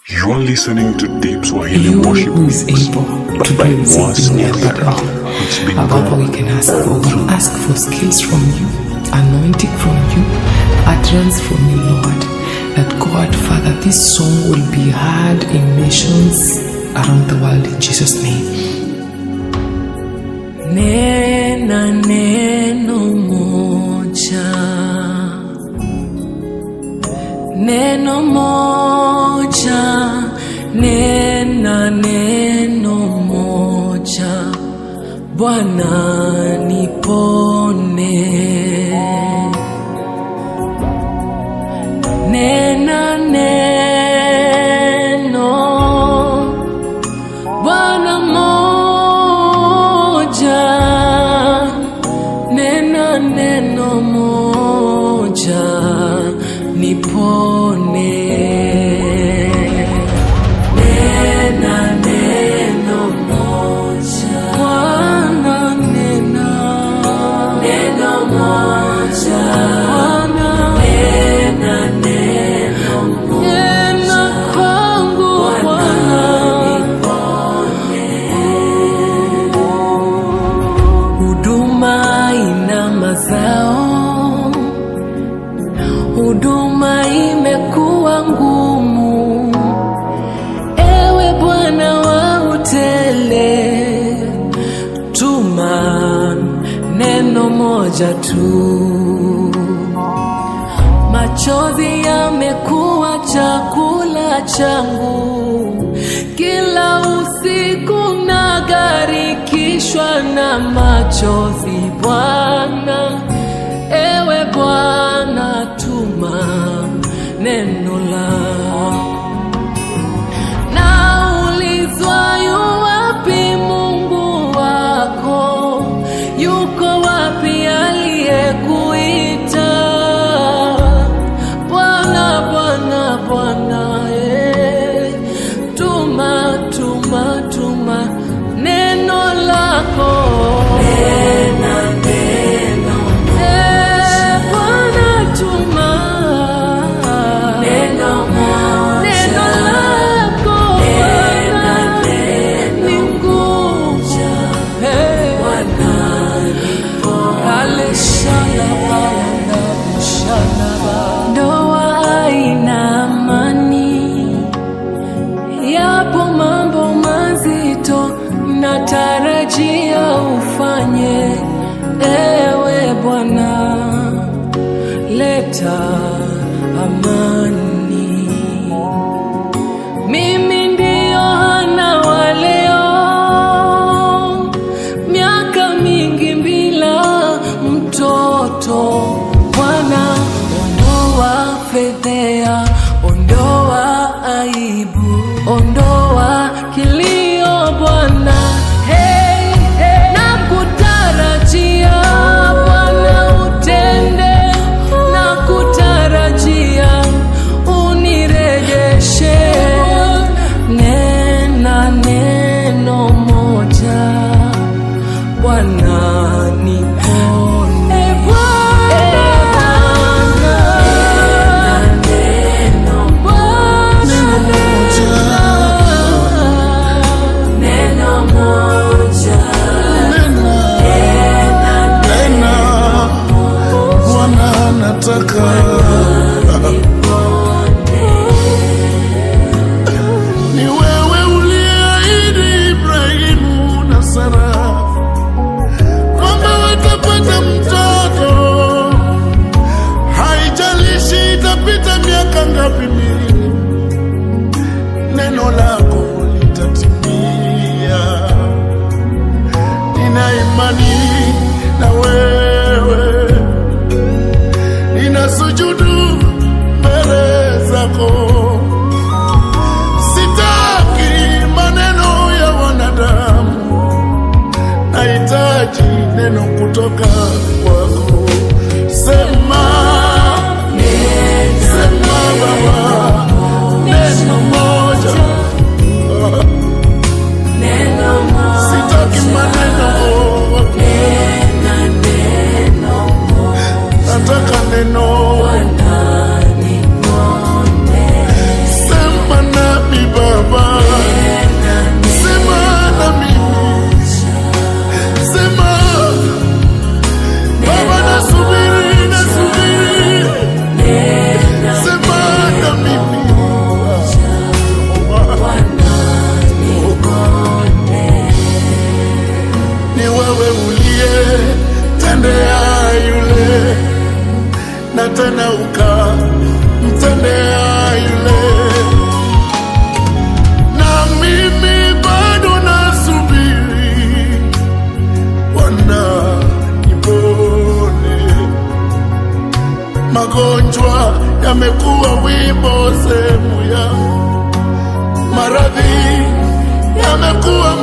You are listening to Deep Swahili You Worship who is able to do exceeding abundantly It's been above all we can ask for. We ask for skills from you, anointing from you, utterance from you, Lord. That God, Father, this song will be heard in nations around the world in Jesus' name. Nena neno moja, neno moja, nena neno moja, Bwana nipone. Nena neno, Bwana moja, nena neno moja, nipone. Nena neno moja, Bwana nena neno moja, Bwana nena neno moja, nena kwangu Huduma ina mazao, huduma imekuwa ngumu. Ewe Bwana wa utele, tuma neno moja tu. Machozi yamekuwa chakula changu, kila usiku nagarikishwa na machozi. Bwana, ewe Bwana, tuma neno lako. Naulizwa yu wapi Mungu wako? Yuko wapi aliyekuita? Bwana, Bwana, Bwana, eh, tuma, tuma, tuma neno lako. Nena neno eh, Bwana, tuma neno moja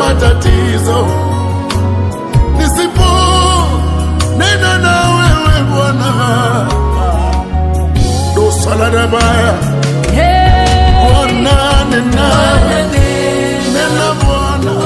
matatizo nisipo nena na wewe Bwana dosaladabaya Bwana nena nena Bwana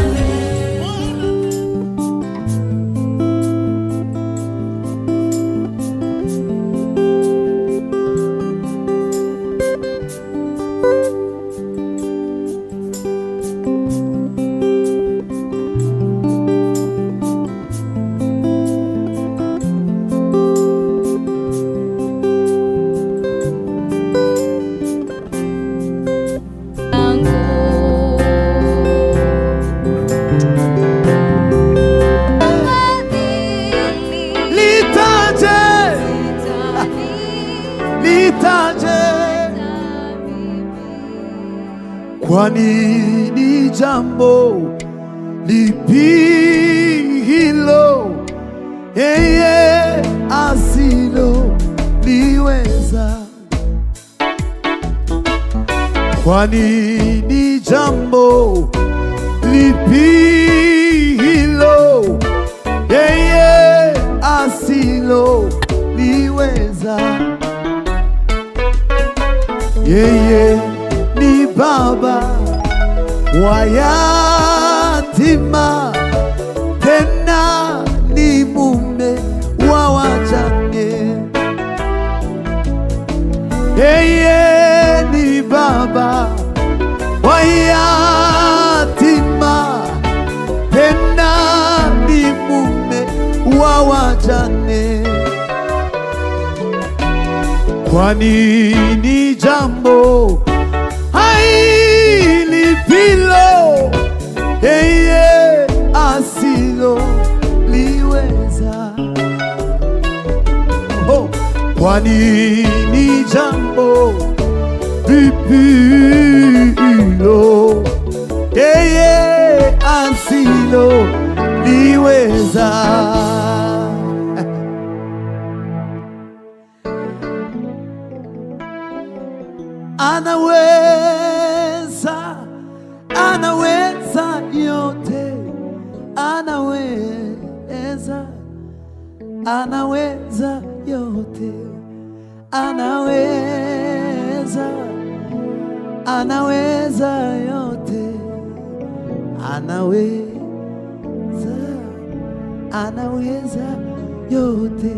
litaje litaje kwani ni jambo lipi hilo yeye asilo liweza kwani ni jambo lipi hilo yeye asilo liweza. Yeye ni baba wa yatima, tena ni mume wa wajane. Yeye ni baba wa yatima, tena ni mume wa wajane. Kwani ni jambo hailipilo yeye asilo liweza. Oh, kwani ni jambo lipilo yeye asilo liweza. Anaweza, anaweza yote, anaweza, anaweza yote, anaweza, anaweza yote, anaweza, anaweza yote.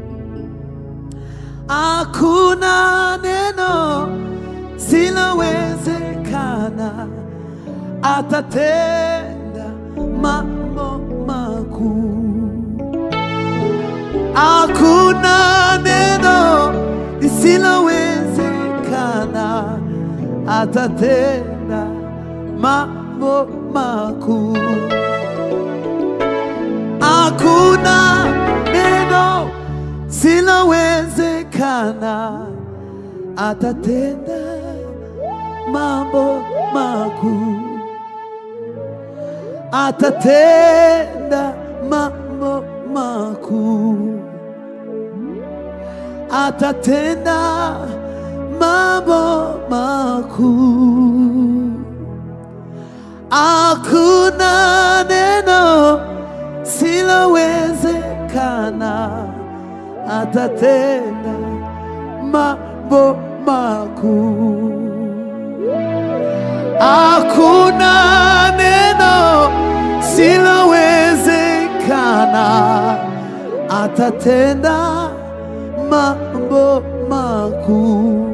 Hakuna neno silowezekana, atatenda mambo makuu. Hakuna neno lisilowezekana, atatenda mambo makuu. Hakuna neno silowezekana, atatenda mambo makuu, atatenda mambo makuu, atatenda mambo makuu. Hakuna neno silowezekana, atatenda mambo makuu. Hakuna neno silowezekana, atatenda mambo makuu.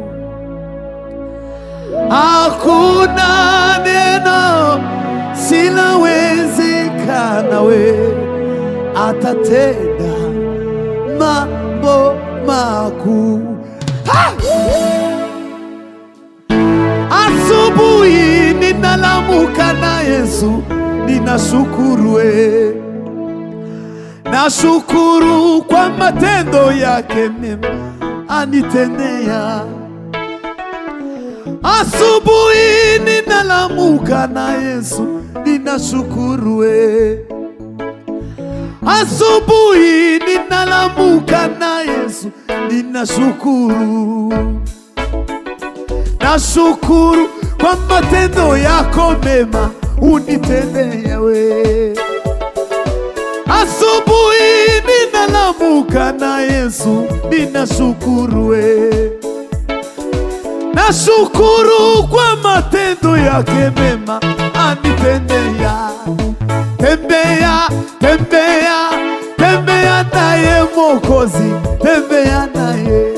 Hakuna neno silowezekana, we atatenda mambo makuu. Ha! Asubuhi ninalamuka na Yesu, ninashukuru we, nashukuru kwa matendo yake mema anitendea. Asubuhi ninalamuka na Yesu, ninashukuru we, asubuhi ninalamuka na Yesu, ninashukuru nashukuru kwa matendo yako mema unitende yawe. Asubuhi ninalamuka na Yesu, ninashukuru we. Nashukuru kwa matendo yake mema anitendea. Tembea, tembea, tembea naye Mwokozi, tembea naye.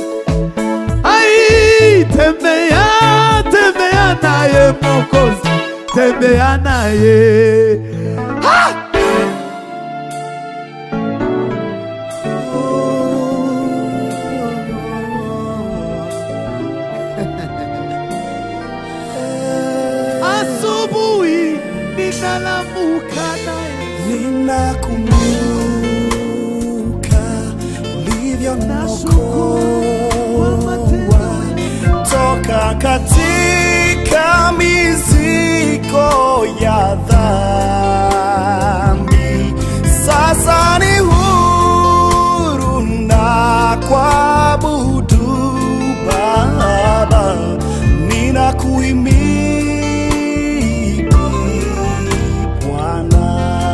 Ai, tembea, tembea naye Mwokozi, tembea naye. Asubuhi ninalamuka naye Ninakumbuka ulivyoniokoa toka katika mizigo ya dhambi. Sasa ni huru na kuabudu Baba, ninakuhimidi Bwana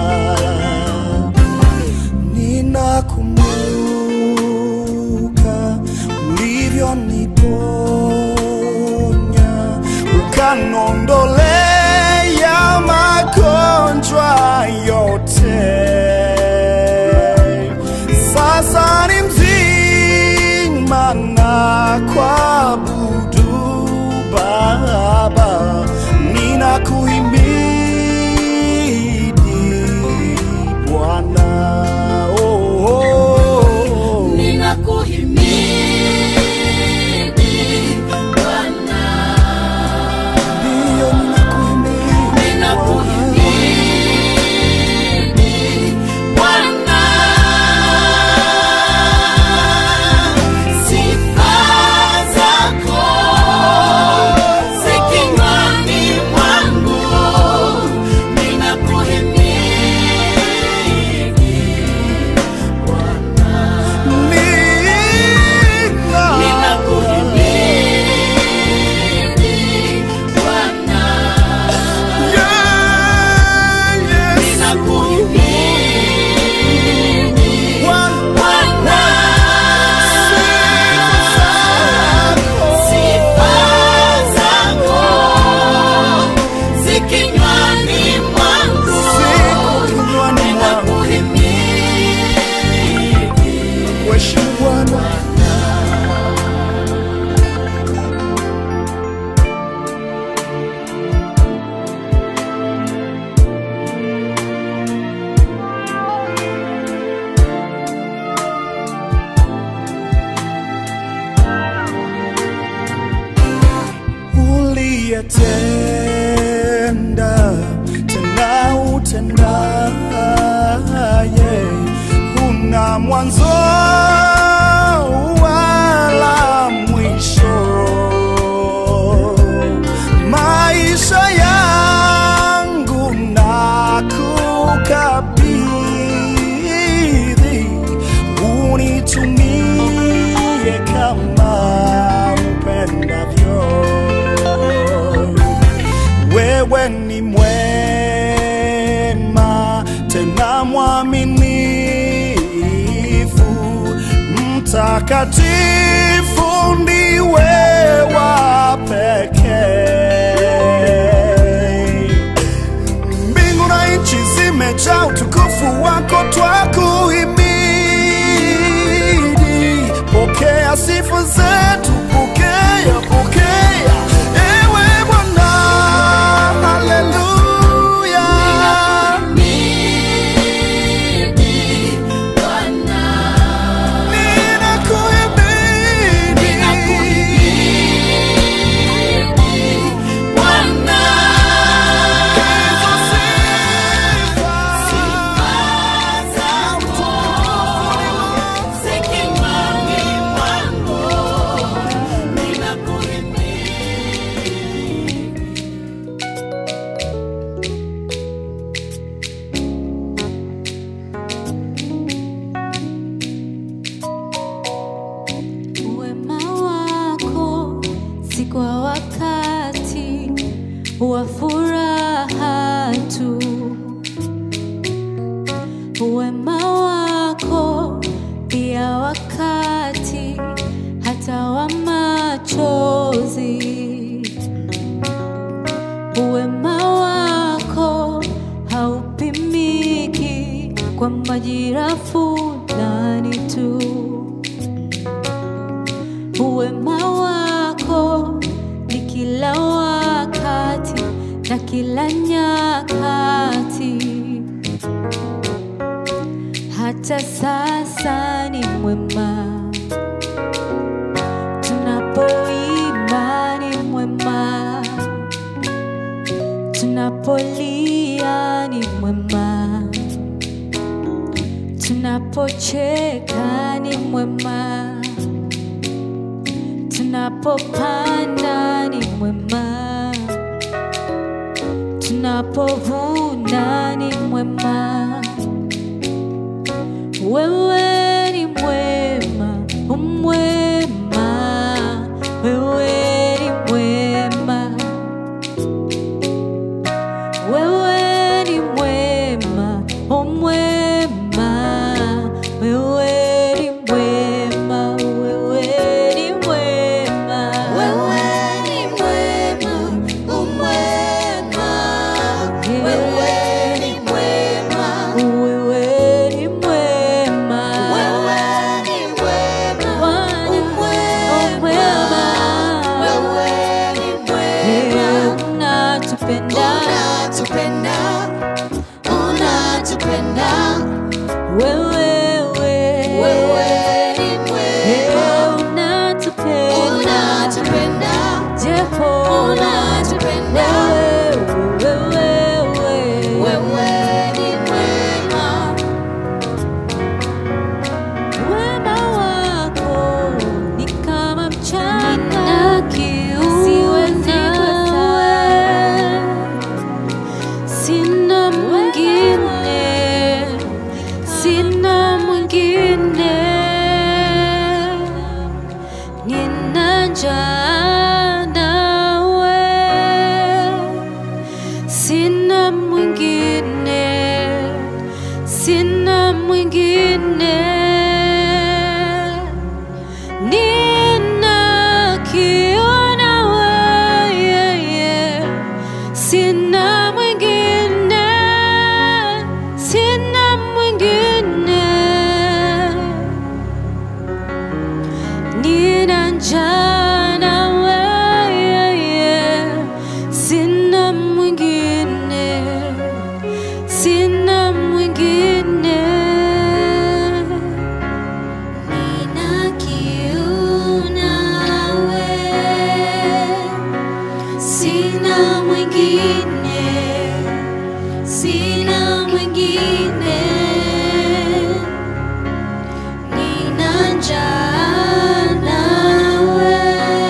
ninakumbuka ulivyoniponya ukanondolea magonjwa yote. Sasa ni mzima na kuabudu Baba, ninakuhimidi Bwana. Oh, oh, oh. Ninakuhimidi Bwana, Ndiyo, ninakuhimidi ninakuhimidi Bwana. Sifa zako zi kinywani mwangu, ninakuhimidi Bwana. Nina- Ninakuhimidi Bwana, Yeah, yes. ninakuhimidi Bwana, Bwana. Sifa zako zi kinywani mwangu, siku kinywani mwangu. ninakuhimidi Kuheshimu Bwana. uliyetenda tena utendaye una mwanzo wala mwisho maisha yangu na kukabidhi unitumie kama upendavyo wewe ni mwema tena mwaminifu, mtakatifu ndiwe wa pekee. Mbingu na nchi zimejaa utukufu wako, twakuhimidi. Pokea sifa zetu, pokea, pokea ewe Bwana, haleluya. Ninakuhimidi Bwana, Ninakuhimidi. ninakuhimidi Bwana. Sifa zako zi kinywani mwangu, ninakuhimidi Wema wako si kwa wakati wa furaha watu wema wako pia wakati hata wa machozi wema wako haupimiki kwa majira fulani tu wema wako ni kila wakati na kila nyakati hata sasa ni mwema tunapoimba ni mwema tunapolia ni mwema tunapocheka ni mwema tunapopanda ni mwema tunapovuna ni mwema wewe ni mwema umwema wewe ni mwema wewe ni mwema umwema wewe ni mwema wewe ni mwema Wewe ni mwema, umwema. Wewe ni mwema, wewe ni mwema wewe ni mwema, Bwana, umwema. Wewe ni mwema, unatupenda unatupenda, unatupenda. wewe Wewe ni mwema, unatupenda unatupenda, Jehova unatupenda. wewe Wewe ni mwema. wema wako ni kama mchana siwezi kuhesabu. sina mwingine sina mwingine nina njaa nawe sina mwingine sina mwingine nina kiona weye sina mwingine sina mwingine nina njaa na weye sina mwingine sina mwingine Nina kiu nawe, sina mwingine, sina mwingine. Nina njaa nawe,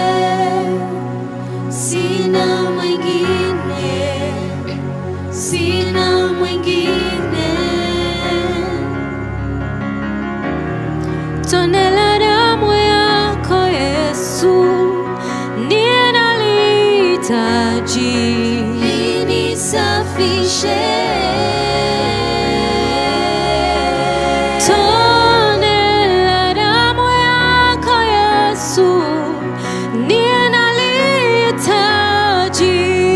sina mwingine, sina mwingine. tone la damu yako Yesu ninalihitaji Nisafishe tone la damu yako Yesu ninalihitaji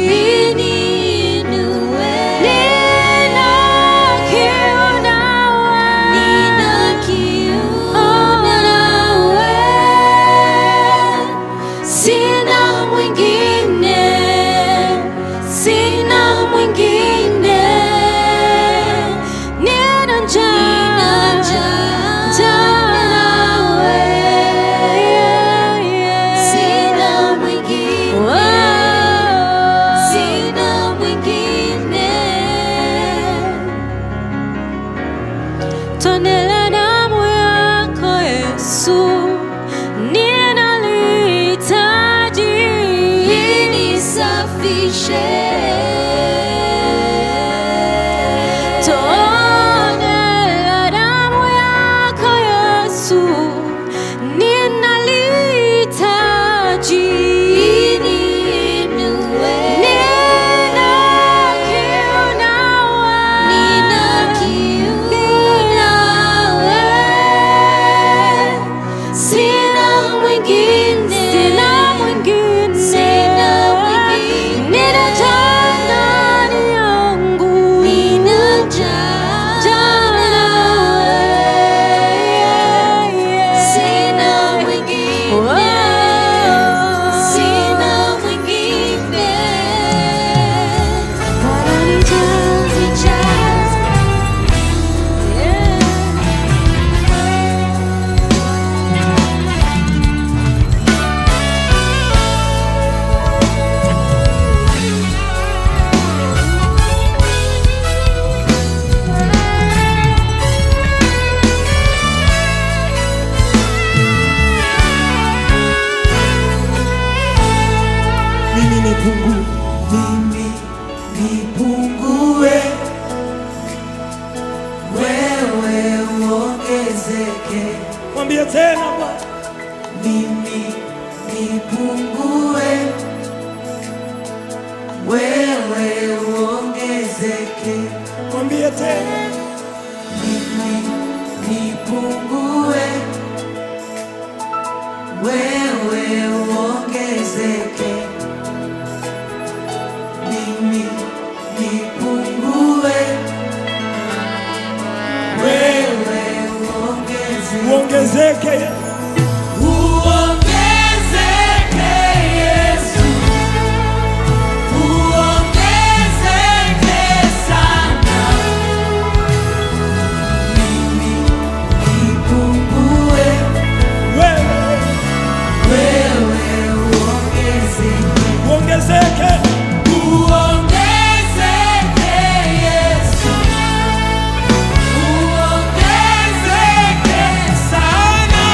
Niinue. nina kiu nawe Nina kiu nawe sina mwingine sina mwingine nina njaa njaa nawe Sina mwingine, sina mwingine. tone la damu yako Yesu ninalihitaji Nisafishe. tone la damu yako Yesu ninalihitaji Niinue. nina kiu wewe uongezeke, mwambie tena mimi nipungue, wewe uongezeke, mimi nipungue, wewe uongezeke. uongezeke Uongezeke Yesu, uongezeke sana. Mimi nipungue, wewe wewe uongezeke. uongezeke Uongezeke Yesu, uongezeke sana.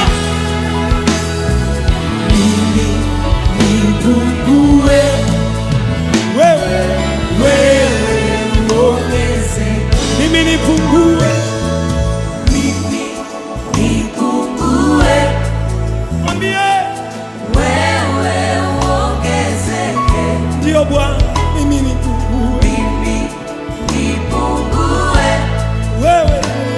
Mimi nipungue, wewe wewe uongezeke. mimi nipungue Mimi nipungue, mwambie wewe uongezeke. ndio bwana mimi nipungue Mimi nipungue, wewe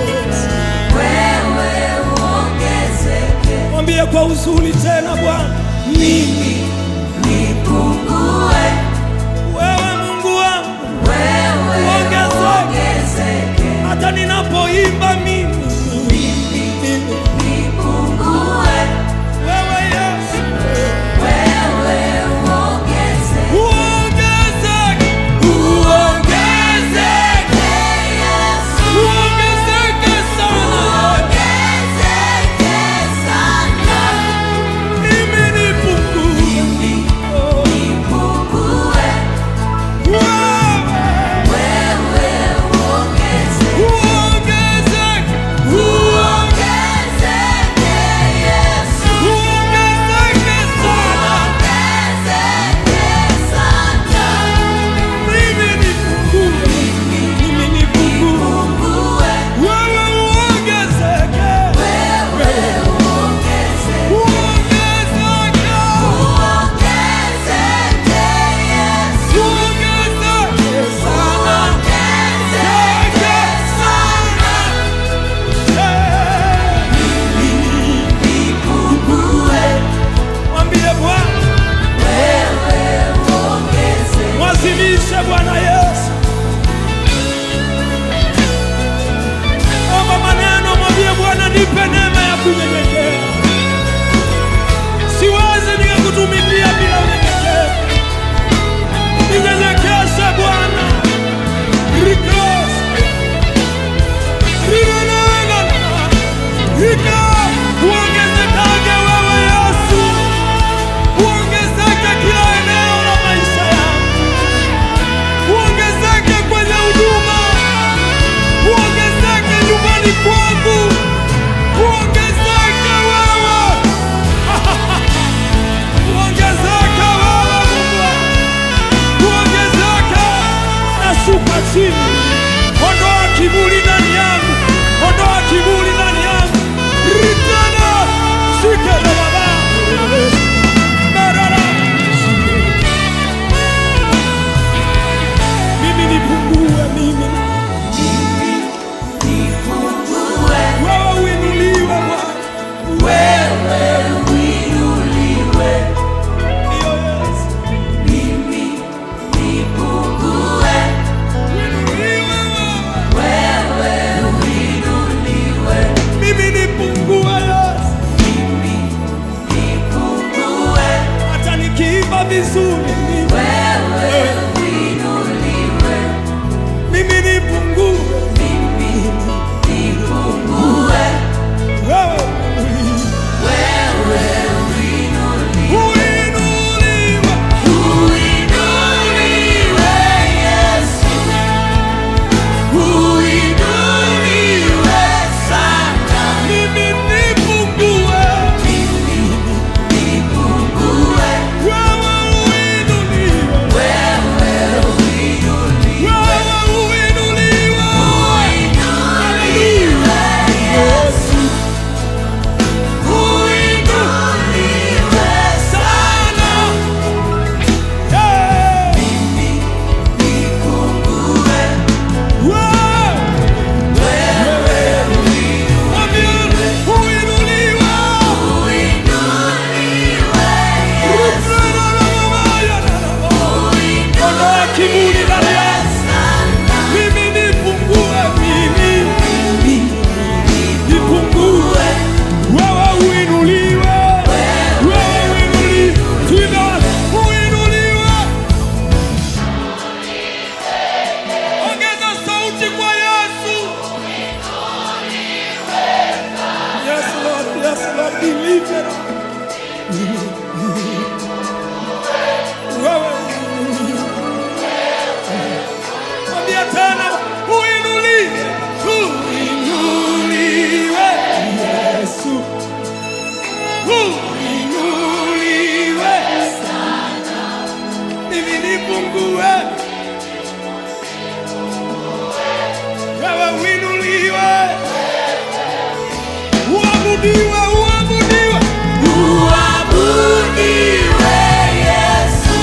wewe uongezeke. mwambie kwa uzuri tena bwana Mimi nipungue, wewe mungu wangu wewe Ongezeke. uongezeke. hata ninapoimba mimi mimi Nipungue, wewe yesu wewe uongezeke. uongezeke Uongezeke Yesu, uongezeke sana uongezeke sana. mimi nipungue Mimi nipungue, wewe wewe uongezeke. uongezeke Uongezeke Yesu, uongezeke sana uongezeke sana. mimi nipungue mimi nipungue Nipungue, wewe uongezeke wewe uongezeke. uongezeke Uongezeke Yesu, uongezeke sana uongezeke sana. Nipungue, mwambie bwana wewe uongezeke. mwazimishe bwana yesu omba maneno mwambie bwana nipe neema ya kunyenyekea siwezi nikakutumikia bila unyenyekevu ninyenyekeshe bwana rikos rinanangana rika uongezekage wewe yesu uongezeke kila eneo la maisha yangu uongezeke kwenye huduma uongezeke nyumbani kwangu uongezeke wewe uongezeke wewe Mungu uongezeke nashuka chini ondoa kiburi ndani yangu ondoa kiburi ndani yangu ritana shikele baba Merara. mimi nipungue mimi Nipungue, wewe uinuliwe bwana wewe uinuliwe. ndiyo yesu Mimi nipungue, uinuliwe nipe Roho. Wewe mwambia tena, uinuliwe, uinuliwe Yesu, uinuliwe sana, mimi nipungue, wewe uinuliwe, uabudiwe, uabudiwe, Uabudiwe Yesu,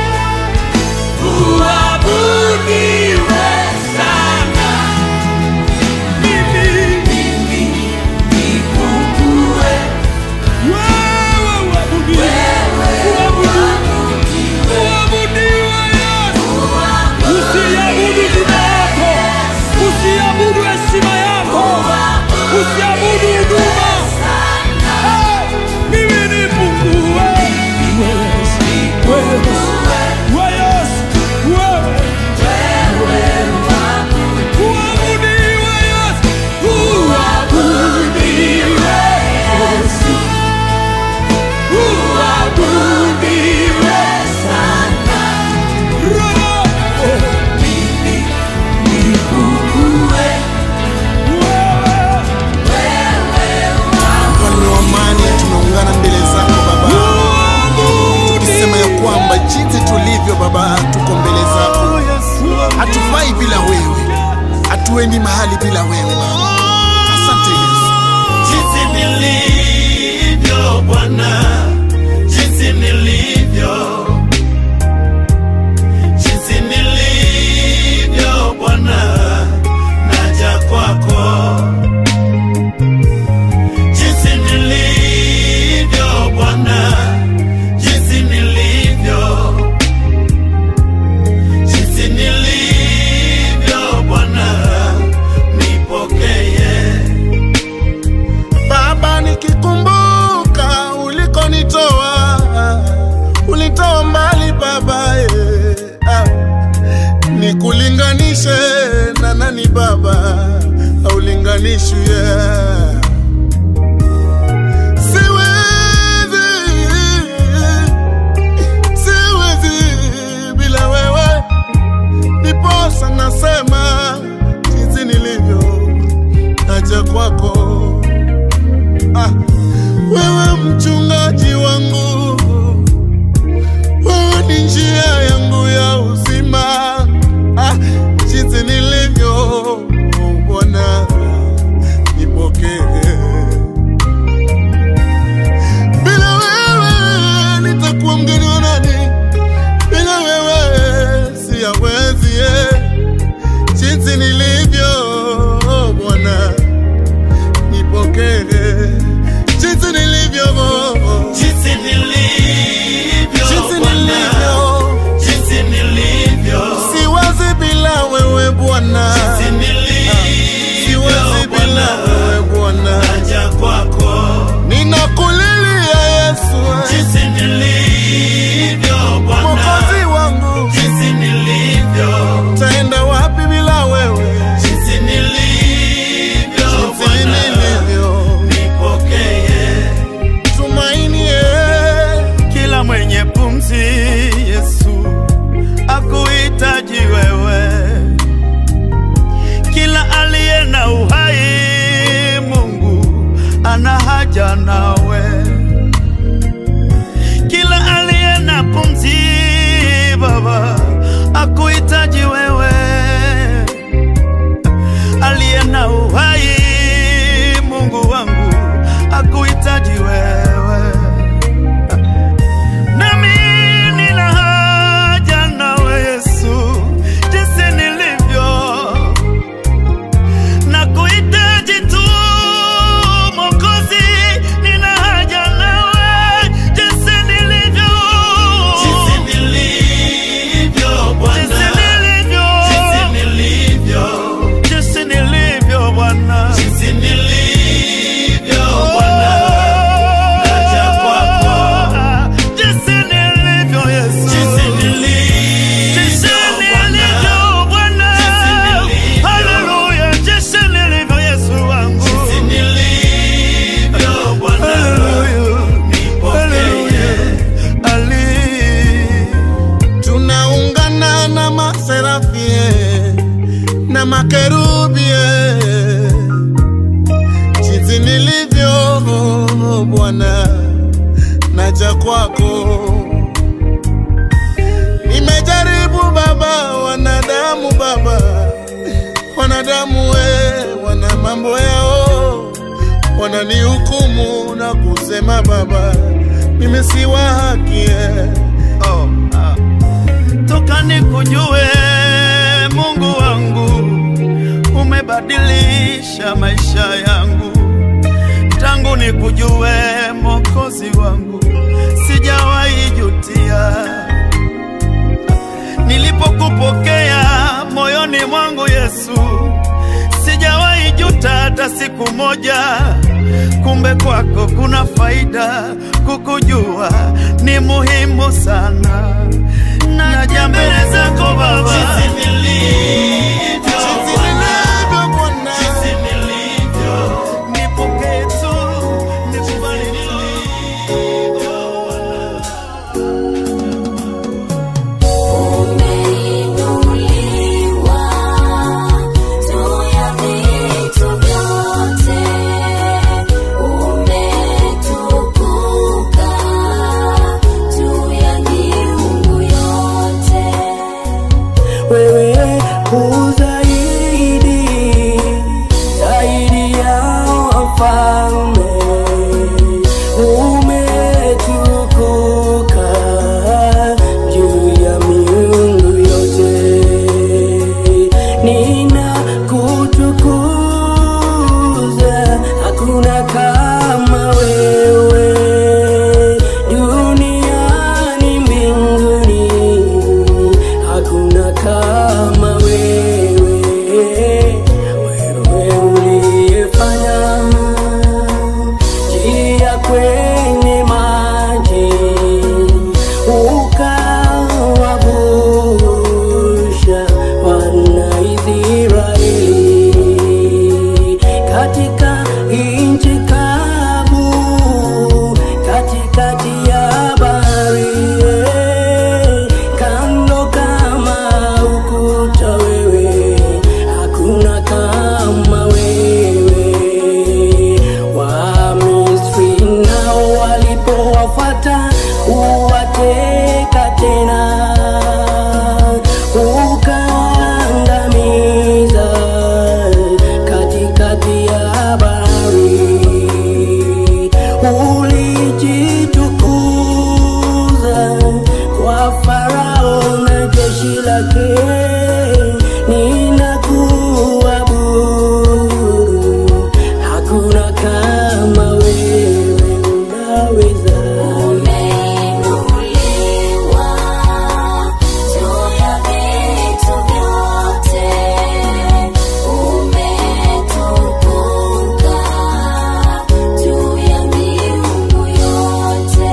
uabudiwe sana. mimi Mimi nipungue, wewe uabudiwe, uabudiwe, uabudiwe Yesu. Usiabudu jina yako, usiabudu heshima yako, usiabudu huduma. Eh, Mimi nipungue. Wewe Yesu, wewe Yesu, wewe. Uabudiwe Yesu, uabudiwe Yesu, uabudiwe sana. Roho, nipungue, Mfalme wa amani, tunaungana mbele zako Baba, tukisema ya kwamba jinsi tulivyo Baba, tuko mbele zako, hatufai bila wewe, hatuendi mahali bila wewe Baba. Asante Yesu. jinsi nilivyo Bwana, jinsi nilivyo, jinsi nilivyo Bwana, naja kwako. Jinsi nilivyo Bwana, jinsi nilivyo, jinsi nilivyo Bwana, nipokee. Baba, nikikumbuka ulikonitoa, ulitoa mbali Baba, eh, ah. nikulinganishe na nani Baba, aulinganishwi yeah. Siwezi, siwezi bila wewe, niposa nasema jinsi nilivyo, naja kwako Ah, wewe mchungaji wangu, wewe ni njia yangu ya uzima. Ah, jinsi nilivyo Bwana, nipokee. Bila wewe nitakuwa mgeni wa nani? Bila wewe siyawezi. eh. Jinsi nilivyo Bwana nipokee jinsi nilivyo Jinsi nilivyo jinsi Bwana, nilivyo jinsi nilivyo, siwazi bila wewe Bwana jinsi siwazi nilivyo bila Bwana, wewe Bwana naja kwako. ninakulilia Yesu Jinsi nilivyo Bwana, Mwokozi wangu jinsi nilivyo, taenda wapi bila wewe jinsi nilivyo jinsi Bwana, nilivyo nipokee. tumaini eh. kila mwenye pumzi Yesu akuhitaji wewe, maserafie na makerubie jinsi nilivyo Bwana, naja kwako. Nimejaribu Baba, wanadamu Baba, wanadamu we, wana mambo yao, wananihukumu na kusema Baba, mimi si wa haki eh. oh, ah. toka nikujue Mungu wangu, umebadilisha maisha yangu tangu nikujue Mwokozi wangu, sijawahi jutia nilipokupokea moyoni mwangu Yesu, sijawahi juta hata siku moja. Kumbe kwako kuna faida, kukujua ni muhimu sana. Naja mbele zako Baba, jinsi nilivyo Jinsi nilivyo Bwana, nipokee tu, nikubali nilivyo Umeinuliwa juu ya vitu vyote, umetukuka juu ya miungu yote. wewe uzaidi zaidi ya wafalme umetukuka juu ya miungu yote nina kutukuza hakuna kama wewe duniani mbinguni hakuna kama wewe wewe uliyefanya njia kwenye maji ukawavusha wana Israeli katika nchi kavu katikati ya bahari kando kama ukuta wewe hakuna kama wewe Wamisri nao walipowafuata kuwateka tena ukaangamiza katikati ya bahari ulijitukuza kwa Farao na jeshi lake, ninakuabudu, hakuna kama wewe unaweza. Umeinuliwa juu ya vitu vyote, umetukuka juu ya miungu yote.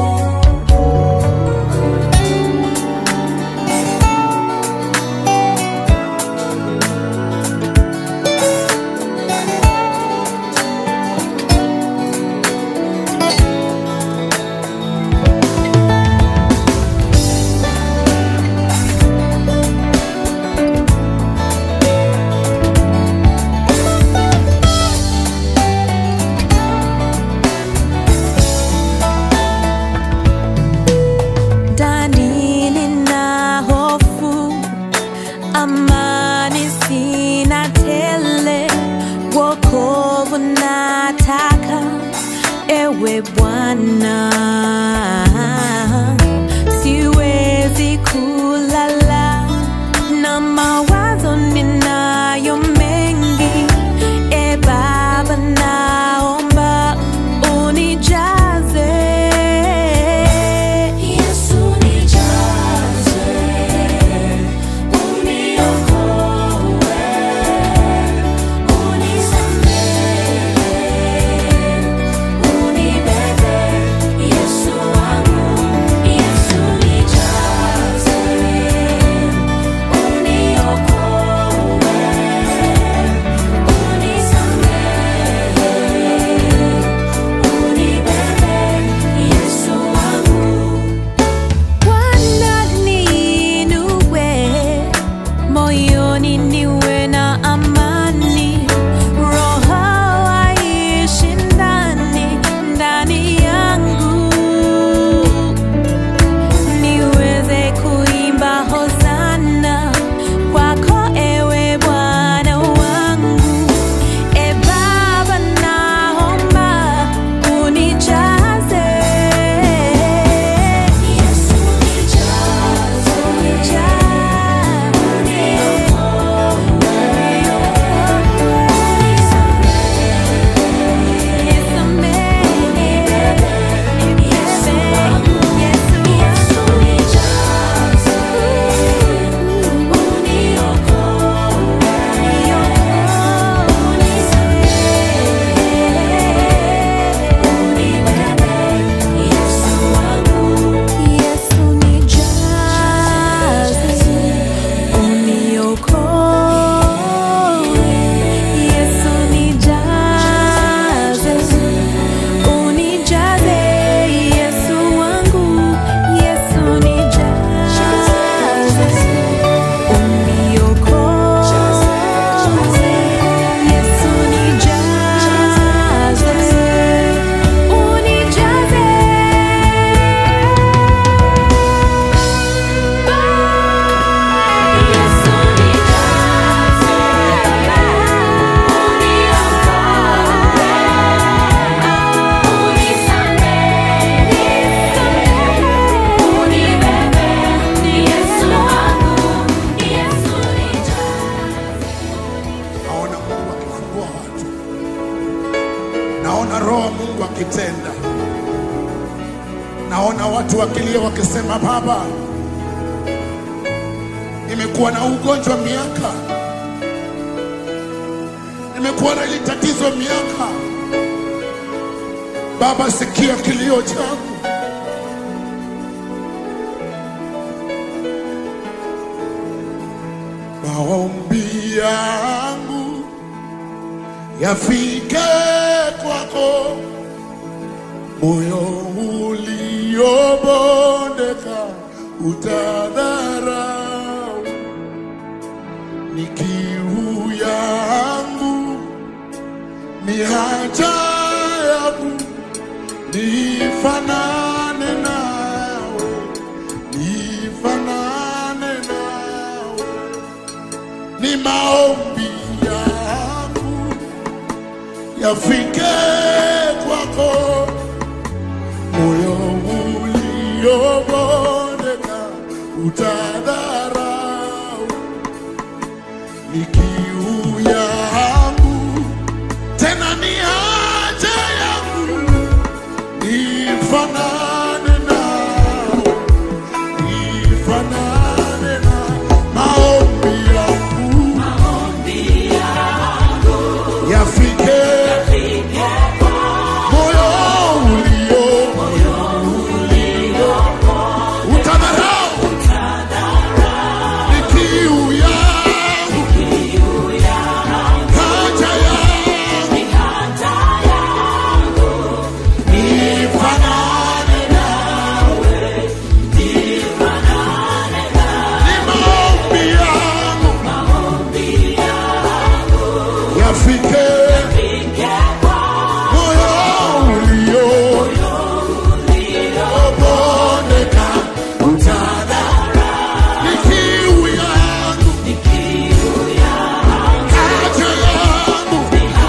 ndani nina hofu, amani sina tele, wokovu nataka, ewe Bwana. Siwezi kulala na mawazo ninayo mengi, e Baba, naomba unijaze Yesu nijaze, uniokoe, unisamehe, unibebe. Yesu wakilia wakisema, Baba, nimekuwa na ugonjwa miaka, nimekuwa na hili tatizo miaka. Baba, sikia kilio changu. Maombi yangu yafike kwako, moyo uliobondeka utadharau, ni kiu yangu, ni haja yangu, nifanane nawe, nifanane nawe ni maombi yangu yafike kwako, moyo uliobondeka utadharau, ni kiu yangu tena ni haja yangu, nifanane nao, nifanane na maombi yangu yafike moyo ulio utadharau ni kiu yangu haja yangu nifanane nawe ni maombi yangu yafike moyo ulio obondeka utadharau ni kiu yangu haja yangu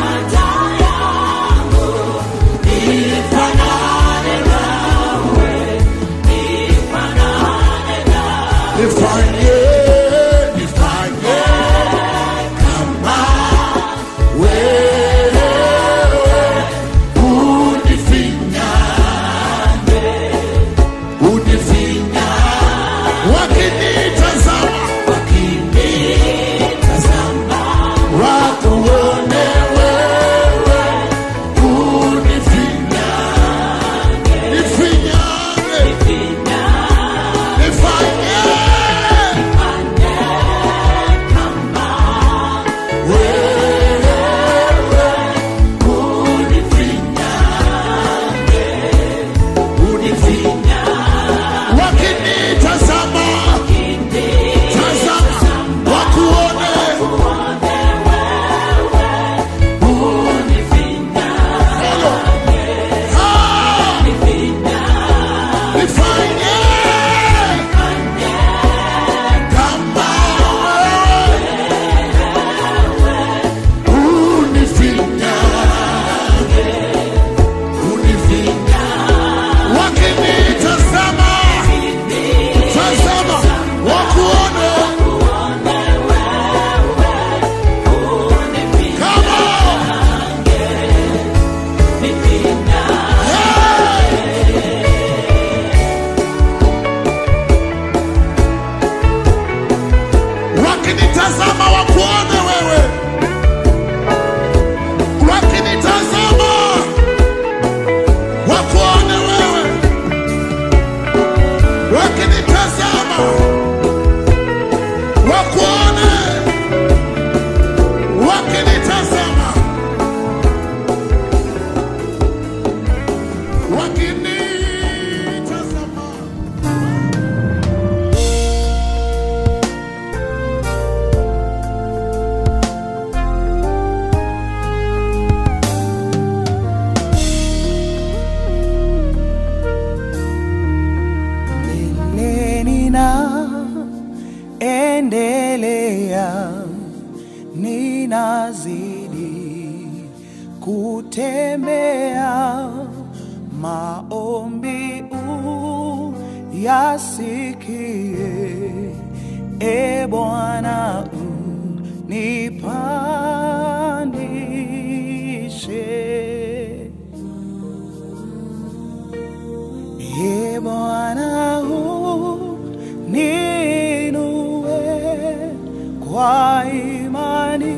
nifanye nifanye kama wewe unifinyane unifinya wakinitazama wakinitazama wakuone wewe unifinyane nifinyane nifanye wakinitazama tazama wakuone Hello. Ah. Nifanye kama wewe unifinyange, unifinyange. Wakinitazama, tazama, wakuone kama wakinitazama wakuone wewe, wakinitazama wakuone wewe, wakinitazama wakuone, wakinitazama wakinitazama mbeleni na endelea, ninazidi kutembea, maombi u yasikie, e Bwana unipandishe, e Bwana kwa imani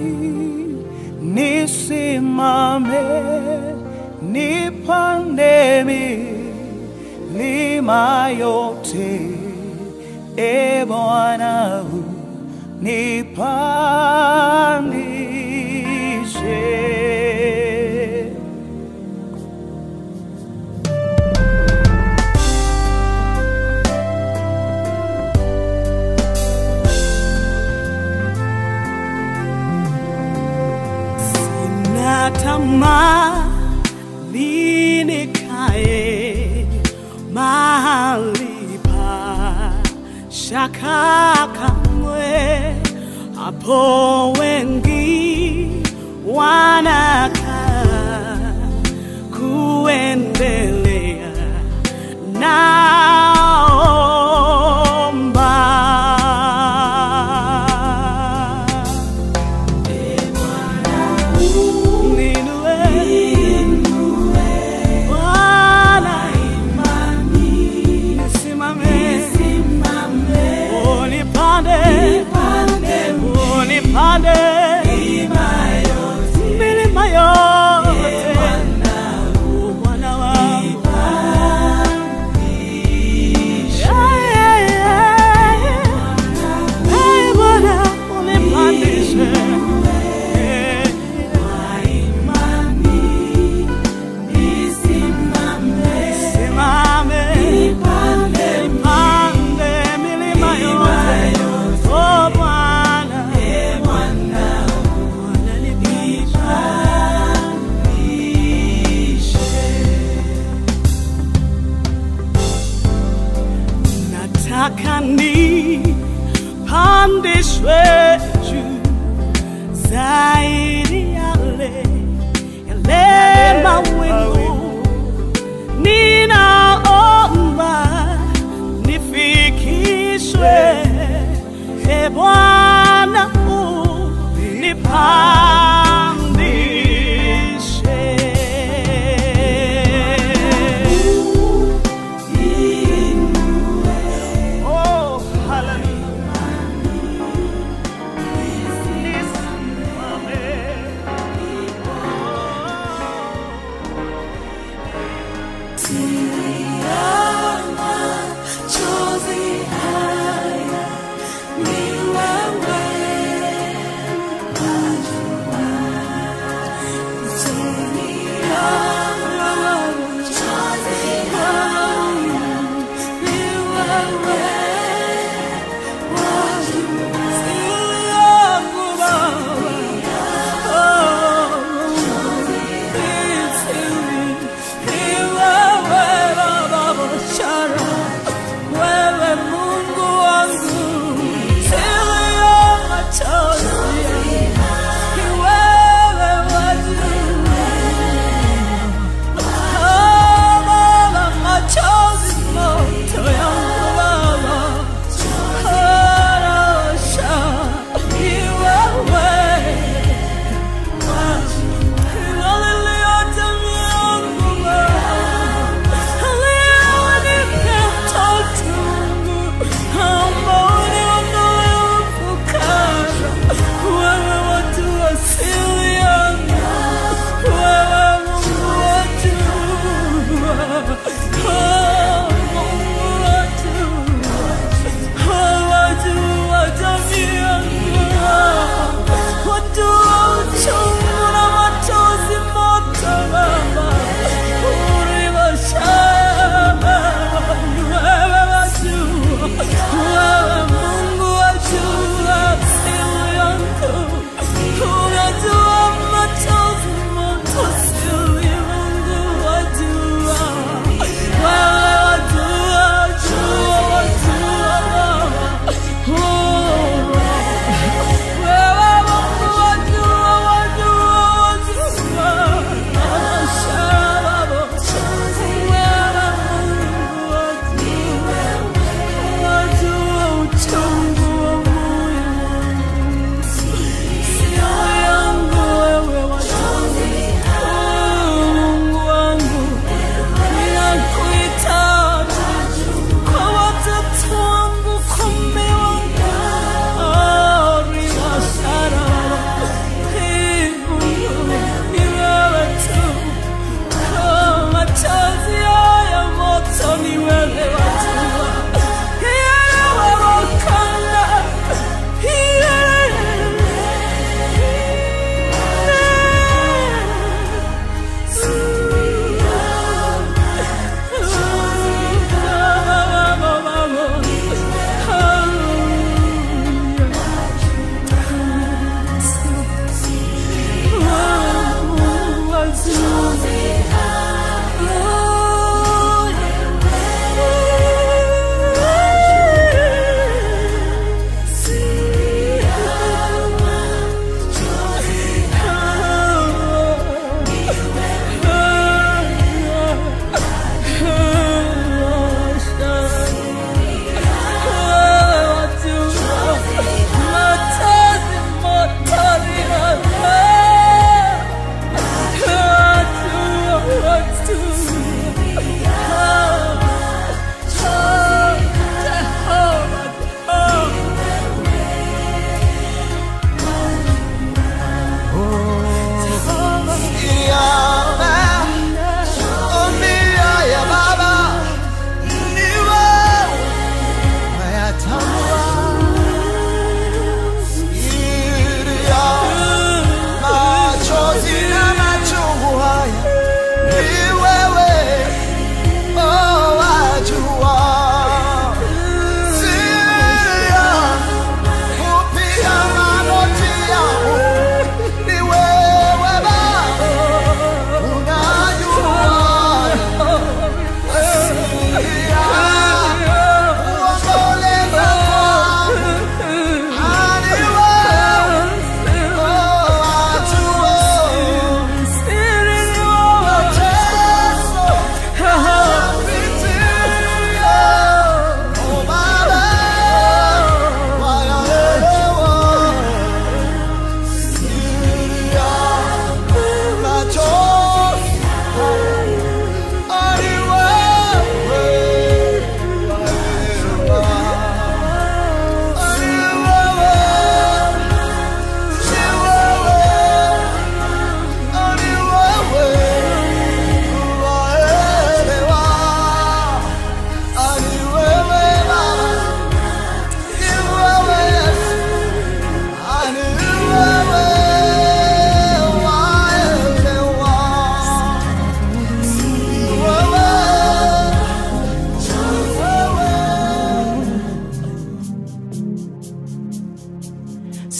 nisimame, nipande milima yote, e Bwana nipandishe. na tamaa linikae mahali pa shaka kamwe, hapo wengi wanakaa kuendelea naomba milima yote Bwana wangu Yeah, yeah, yeah. Hey, Bwana unipandishe Yeah, Simame, nipande milima yote. Oh, Bwana. Bwana nipandishe. Nataka nipandishwe juu zaidi yale yale mawingu ninaomba nifikishwe, e Bwana unipandishe. Oh, hallelujah. Chozi haya ni wewe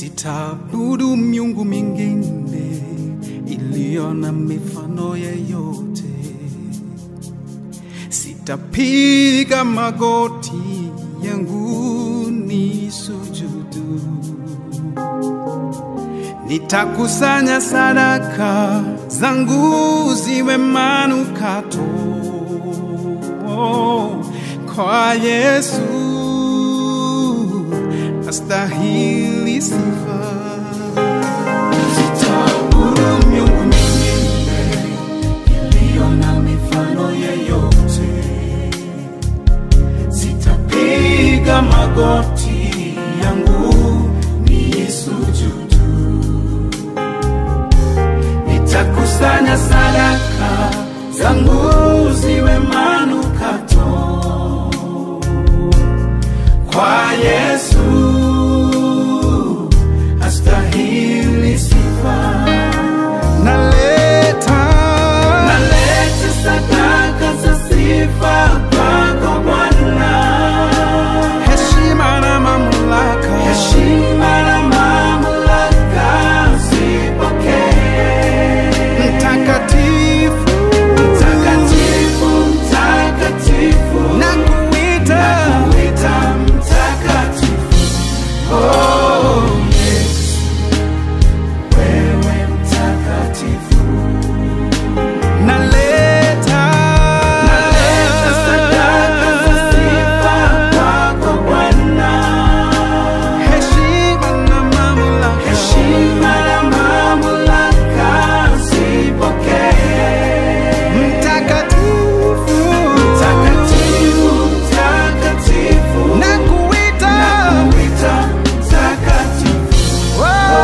sitaabudu miungu mingine iliyo na mifano yeyote, sitapiga magoti yangu ni sujudu, nitakusanya sadaka zangu ziwe manukato kwa Yesu astahili sifa. Sitaabudu miungu mingine iliyo na mifano yeyote, sitapiga magoti yangu niisujudu, nitakusanya sadaka zangu ziwe manukato kwa Yesu astahili sifa. Naleta, naleta sadaka za sifa kwako Bwana, heshima na mamlaka, heshima na mamlaka zipokee. Mtakatifu, mtakatifu, mtakatifu, nakuita, nakuita mtakatifu. Oh, Yesu, wewe mtakatifu. Naleta, naleta sadaka za sifa kwako Bwana, heshima na mamlaka, heshima na mamlaka zipokee. Mtakatifu, mtakatifu, mtakatifu, nakuita, nakuita mtakatifu.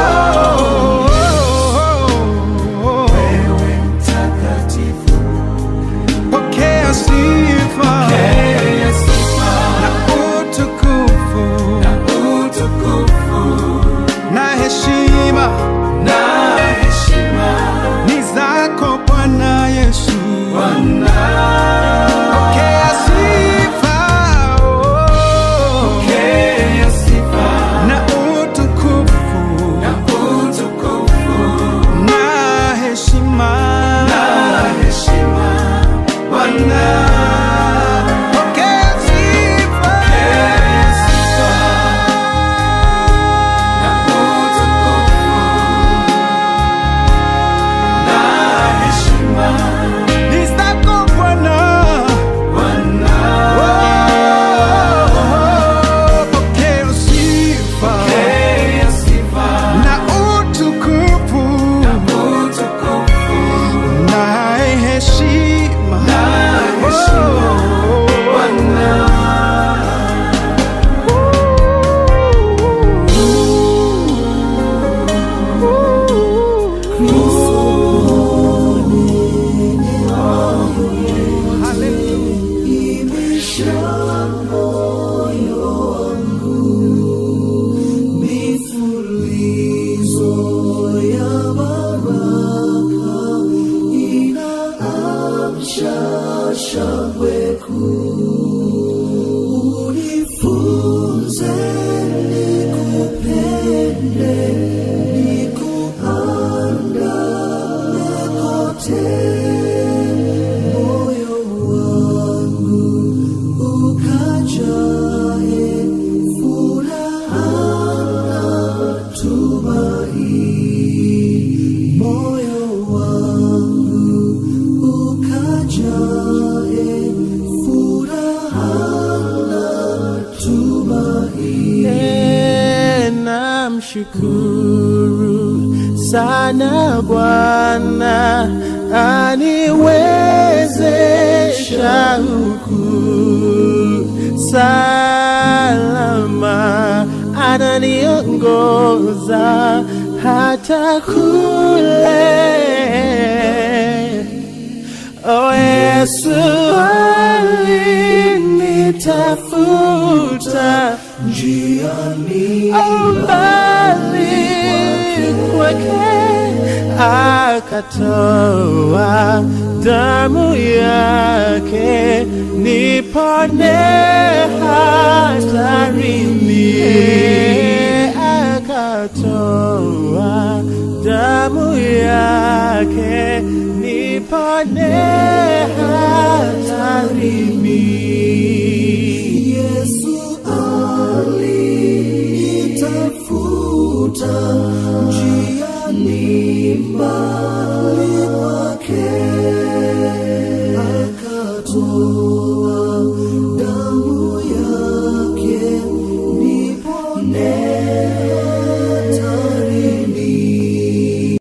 Wewe mtakatifu, pokea sifa, pokea sifa na utukufu, na utukufu na heshima, na heshima ni zako Bwana Yesu, Bwana. Pokea sifa, oh. pokea sifa na utukufu, na utukufu na heshima, na heshima Bwana. Pokea sifa, pokea sifa na utukufu na heshima ni zako Bwana, Bwana. Oh, pokea sifa, pokea sifa na utukufu, na utukufu na heshima, na heshima Bwana. Namshukuru sana Bwana aniwezesha huku salama, ananiongoza hata kule. Oh, Yesu alinitafuta njiani mbali kwake, akatoa damu yake nipone hatarini, aka akatoa damu yake nipone hatarini. Yesu alitafuta